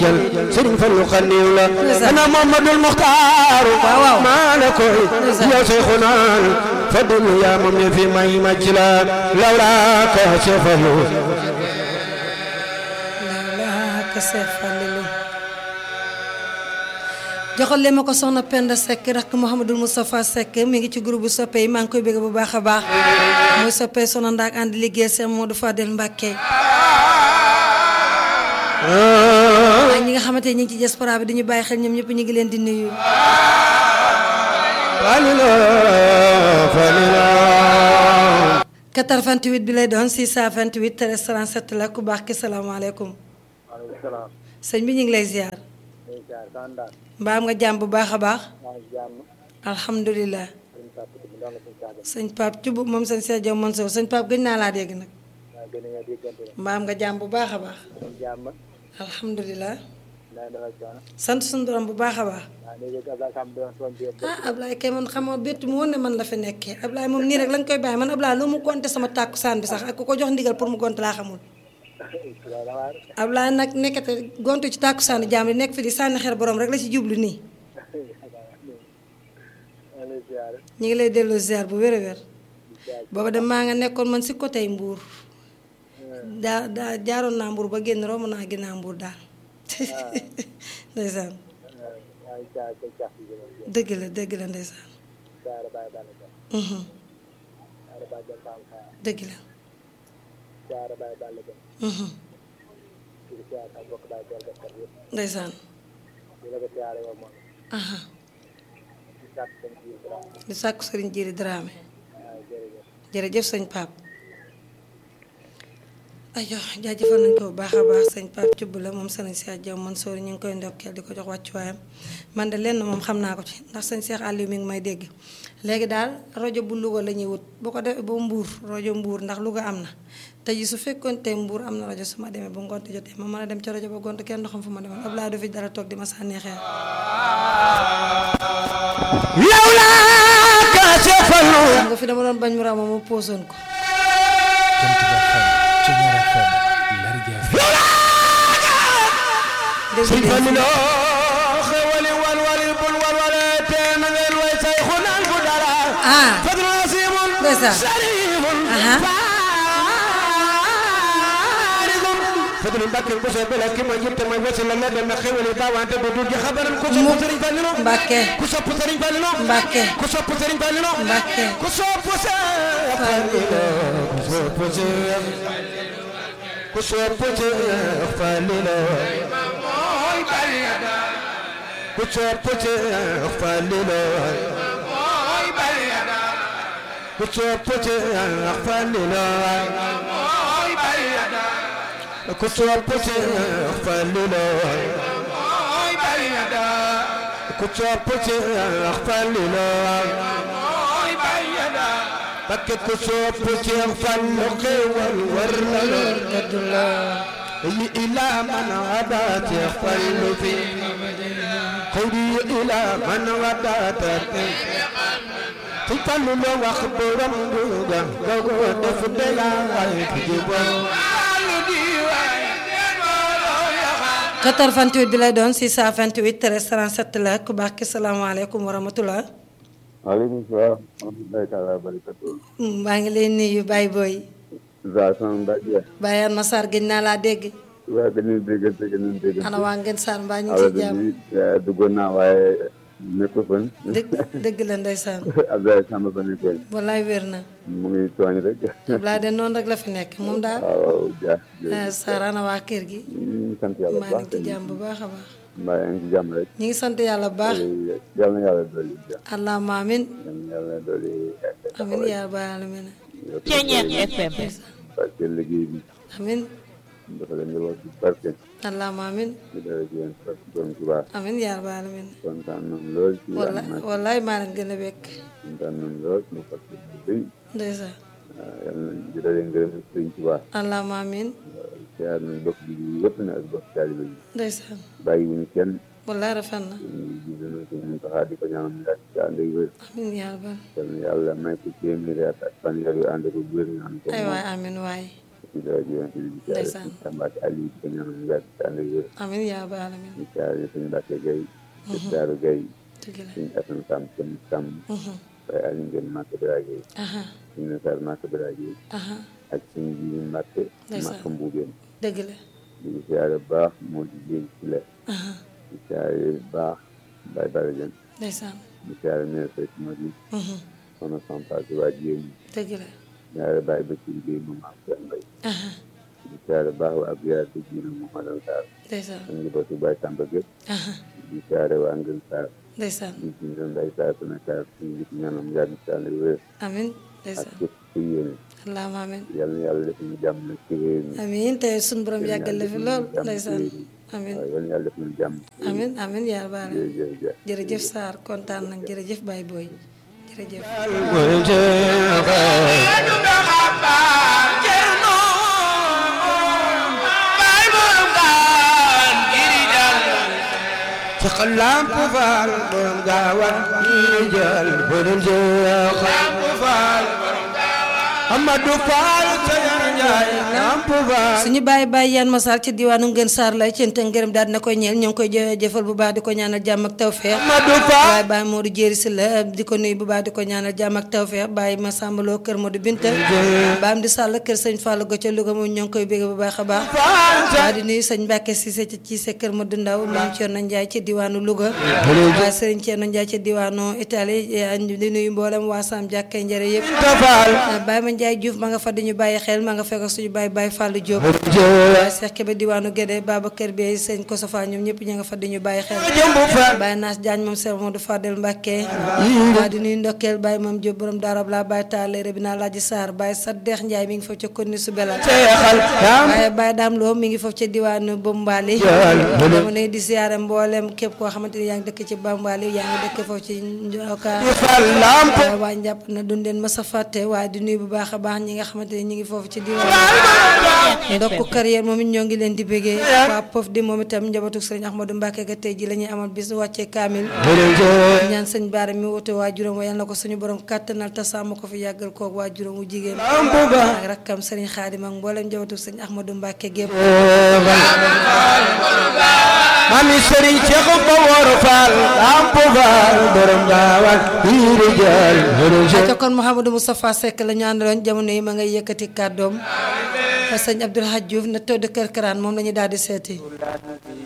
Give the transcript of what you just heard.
sëriñ Fallu xaniw la ana Muhammadul Muxtaaru maa la koy yow Seyxunaan fadlu yaa moom ne fi may màcc la lawlaa ka Seex Fallu lawlaa ka Seex Fallu joxal leen ma ko soxna Penda Seck rakk Mouhamadul Moustapha Seck mi ngi ci groupe bu soppe yi maa ngi koy bëgg bu baax a baax muy soppe soxna ndaak ànd liggéey Seex Modou Fadel Mbàkke ak ñi nga xamante ne ñu ngi ci diaspora bi dañu bàyyi xel ñoom ñëpp ñu ngi leen di nuyu. falila falila 88 bi lay doon 628 13 37 la ku baax ki salaamaaleykum. maaleykum salaam. sëñ bi ñu ngi lay ziar. mbaa am nga jàmm bu baax a baax. alhamdulilah. sëñ Pape Thioub moom sëñ Cheikh Diop Mansour sëñ Pape gëj naa laa dégg nag. mbaa am nga jàmm bu baax a baax. alhamdulilah. sant suñu borom bu baax a baax. ah Ablaye kay man xamoo bett mu woon ne man la fi nekkee Ablaye moom nii rek lañ koy bàyyi man Ablaye lu mu gonte sama tàkkusaan bi sax ak ku ko jox ndigal pour mu gonte laa xamul. Ablaye nag nekkate gontu ci tàkkusaanu jaam yi nekk fi di sànni xeer borom rek la ci jublu nii. ñu ngi lay delloo ziar bu wér a wér. booba dem maa nga nekkoon man si côté Mbour. daa daa jaaroon naa Mbour ba génn romb naa ginnaaw Mbour daal. ndeysaan. dëgg la dëgg la ndeysaan. dëgg la. ndeysaan. di sàkku sëriñ Jiri Dramé. jërëjëf sëñ Pape. ayo jaajëfal nañ ko bu baax a baax sëñ Pape Thioub la moom sëriñ Cheikh Diaw Mansour ñu ngi koy ndokkeel di ko jox wàccuwaayam man de lenn moom xam naa ko ci ndax sëñ Cheikh Aliou mi ngi may dégg léegi daal rajo bu Louga la ñuy wut bu ko defee ba Mbour rajo Mbour ndax Louga am na te ji su fekkoon te Mbour am na rajo su ma demee bu ngont jotee ma mën a dem ca rajo ba gont kenn doxam fu ma demoon Abdoulaye du fi dara toog di ma sànni xeer lawlaa ka Seex Fallu xam nga fi dama doon bañ mu raw ma ma poosoon ko sëriñ Fallu xewali wal wali bul wal wale te na ngeen way Seyxunaan bu dara ah fadlu nasiibun ndeysaan sariifun aha fadlu Mbàkke bu soo bela ki ma jitte mooy wasi la la dem na xewali baawante bu dul ji xabaran ku sopp sëriñ Fallu Mbàkke ku sopp sëriñ Fallu Mbàkke ku sopp sëriñ Fallu Mbàkke ku sopp Seex Fallu ku sopp Seex ku sopp Seex Fallu ku sopp Seex Fallu ku sopp Seex Fallu ku sopp Seex Fallu ku sopp Seex Fallu Mbakke ku sopp Seex Fallu xéewal war na la yi ilaa man wada Seex Fallu fi xëyri yi ilaa man wada te ci Fallu la wax borom duga nga ko def de la way ki jubal 88 bi lay doon 628 13 37 la ku baax ki salaamaaleykum wa rahmatulah. maaleykum salaam. wa rahmatulahi taala wa barakatuh. maa ngi lay nuyu Baye Boy. Za sama Mbacke. Baye Anma Sarr gëj naa laa dégg. waaw gën nañu dégg gën nañu dégg. ana waa Ngeen Sarr mbaa ñu ngi alors ci jàmm. que duggoon naa waaye nekkul fan. dëgg dëgg la ndeysaan. Abdoulaye Samba ba nekkoon. wallaay wér na. mu ngi tooñ rek. Ablaye de noonu rek la fi nekk moom daal. waaw ja ah Sarr ana waa kër gi. ñu ngi sant yàlla bu maa baax. ngi ci jàmm bu baax a baax. mbaa yaa ngi ci jàmm rek. ñu ngi sant yàlla bu baax. yal na yàlla dolli jàmm. allahumma amin. yal na yàlla dolli. amin yaa rabbal alamin. Ceeñeer FM. parce que liggéey bi amin dafa leen di wax ci barke. allahumma amin. ñu dara ci yéen parce que doon ci baax. amin yaa rabbal alamin. kontaan nañ lool ci walla am wallaay maa leen gën a bekk. kontaan nañ lool ci parce que bëy ndeysaan. yal na di dalee ngërëm sëriñ ci baax. allahumma amin. siyaar nañ bokk bi yëpp na ak bokk taalibe yi ndeysaan. bàyyi wuñu kenn wallaay rafet na. ñu ji dana ko mun taxaa di ko ñaanal mu yàgg ci ànd ak wér amin yaa rabbal. yal na yàlla may ko téeméeri at ak fanweer yu ànd ak wér ñu ànd ko ay moom waay amin waay. ci rajo yonent bi di siyaare Ndeysaan. suñu Tamba ak Aliou di ko ñaanal mu yàgg ci ànd ak wér amin yaa ba alamin di siyaare suñu Mbacke Gueye di Daaru Gueye dëgg la suñu Assane Samb suñu Samb Mhm. waaye Aliou Ngeen Màkk Bira Gueye aha suñu Nassar Màkk Bira Gueye aha ak suñu ji Mbacke Ndeysaan. Màkk Mbuubeen dëgg la di ko siyaare bu baax moo di jéeg ci la aha di siyaare bu baax Baye Bara Dieng ndeysaan di siyaare mère Seck Madi Mhm. soxna Sampa si waa Jéem dëgg la siyaare Baye Bassirou Gueye moom am seen mbay aha di siyaare baax waa Abdoulaye Diouf ñu ne Mouhamadou Sarr ndeysaan ak njabootu Baye Samba Gueye aha di siyaare waa Ngën Sarr ndeysaan di ci ñoom Baye Sarr su nekk suñu nit ñaanam yàgg ci ànd wér amin ak ndeysaan képp ku yéene allahumma amin yal na yàlla def ñu jàmm nag ci réew mi amin te suñu borom yàggal la fi lool jàmm ci ndeysaan réew mi. amin waaw yal na yàlla def ñu jàmm amin amin yaa ba alamin jërëjëf jërëjëf Sarr kontaan nañ jërëjëf Baye Boy jërëjëf ci xalam pu faal borom gaawal ñi jël borom jeex lamp faal Amadou Fall sa yar njaay lamp faal suñu bàyyi bàyyi yan masar ci diwaanu Ngën Sarr lay cant ak ngërëm daal dina koy ñeel ñoo ngi koy jë- jëfal bu baax di ko ñaanal jàmm ak tawfeex Amadou Fall waaye bàyyi Modou Jéeri si la di ko nuyu bu baax di ko ñaanal jàmm ak tawfeex bàyyi ma sàmbaloo kër Modou Binta baam di sàll kër sëñ Fallou Go ca Louga moom ñoo ngi koy bégg bu baax a baax waaye di nuyu sëñ Mbàkke Cissé ci Cissé kër Modou Ndaw maam Thierno Ndiaye ci diwaanu Louga waaye sëriñ Thierno Ndiaye ci diwaanu Italie di nuyu mboolem waa Sam Jàkke njëre yëpp Fall Baye ma Ndiaye Diouf ma nga fa di ñu bàyyi xel ma nga fekk suñu Baye Baye Fallou Diop waaye Cheikh Kébé diwaanu Guédé Babacar Bey sëñ Kosofa ñoom ñëpp ña nga fa di ñu bàyyi xel jëmbu Fall Baye Naas Diagne moom Cheikh Modou Fadel Mbacke waa di nuyu ndokkeel Baye moom Diop borom daarab la Baye Tallé bi naa Laaji Sarr Baye Saddeex Ndiaye mi ngi foofu ca konni su belal seexal lam waaye Baye Dame Lo mi ngi foofu ca diwaanu Bombali Yàlla. dama ne di siyaare mboolem képp koo xamante ni yaa ngi dëkk ci Bombali yaa ngi dëkk foofu ci Njoka Fall lamp waaye waa njàpp na duñ leen mës a fàtte waaye di nuyu bu baax a baax ñi nga xamante ni ñi ngi foofu ci diwaan ndokku carrière moom it ñoo ngi leen di bëggee waa pof di moom itam njabootu sëriñ Ahmadou Mbacke ga tey ji la ñuy amal bis wàccee kaamil borom jeex ñaan sëñ Baara mi wote waa juróom wa yal na ko suñu borom kàttanal te sàmm ko fi yàggal koog waa juróom wu jigéen lamp faal ak rakkam sëriñ Xaadim ak mboolem njabootu sëriñ Ahmadou Mbacke gépp mami sëriñ Cheikh ko wóor Fall lamp faal borom gaawal ñi jël borom jeex te kon Mouhamadou Moustapha Seck la ñu àndaloon jamono yi ma ngay yëkkati kàddoom sëñ Abdoul Hadj Diouf na tëdd kër karaan moom la ñu daal di seeti